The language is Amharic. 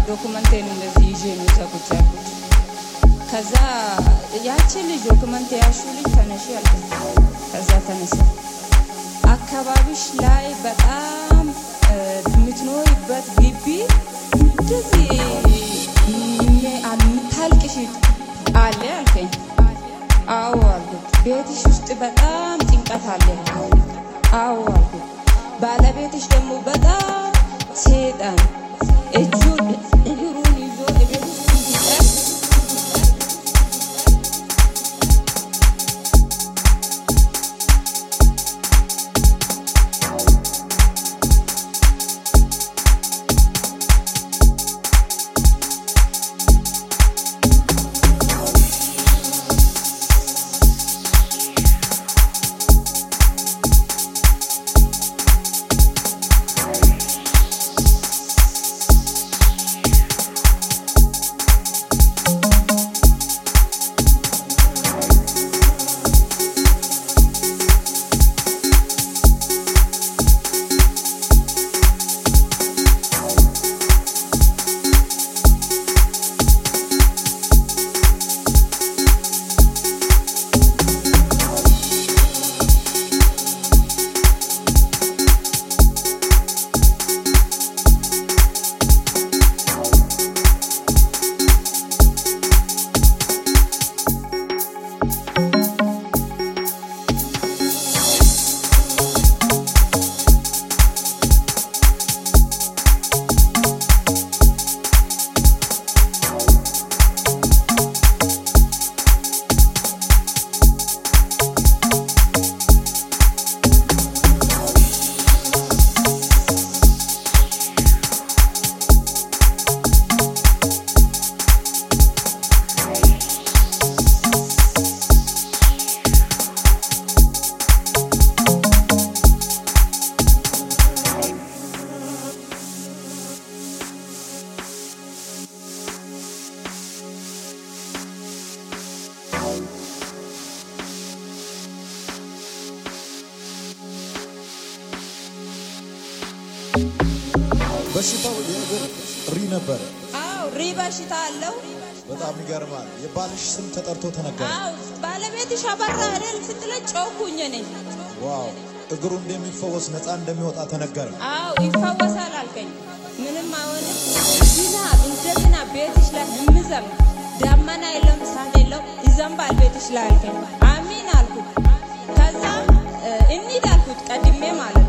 ዶኩመንቴን እንደዚህ ይዤ ነው እዛ ቁጭ ያልኩት። ከዛ ያቺ ልጅ ዶክመንት ያሹ ልጅ ተነሺ አልኩኝ። ከዛ ተነሳ። አካባቢሽ ላይ በጣም እ፣ የምትኖሪበት ግቢ እንደዚህ የምታልቅሽ አለ አልከኝ። አዎ አልኩት። ቤትሽ ውስጥ በጣም ጭንቀት አለ። አዎ አልኩት። ባለቤትሽ ደግሞ በጣም ሴጣን እጁን እግሩን ይዞ ቤት ውስጥ እንዲጠር በሽታው የእግር ሪ ነበረ። አዎ ሪ በሽታ አለው። በጣም ይገርማል። የባልሽ ስም ተጠርቶ ተነገረ። አዎ ባለቤትሽ አበራ አይደል ስትለኝ ጮኩኝ እኔ። ዋው! እግሩ እንደሚፈወስ ነፃ እንደሚወጣ ተነገረ። አዎ ይፈወሳል አልከኝ። ምንም አይሆንም። ዝናብ እንደ ዝናብ ቤትሽ ላይ እምዘንብ ዳመና የለም እሳት የለው ይዘንባል ቤትሽ ላይ አልከኝ። አሚን አልኩት። ከዛ እ፣ እንሂድ አልኩት ቀድሜ ማለት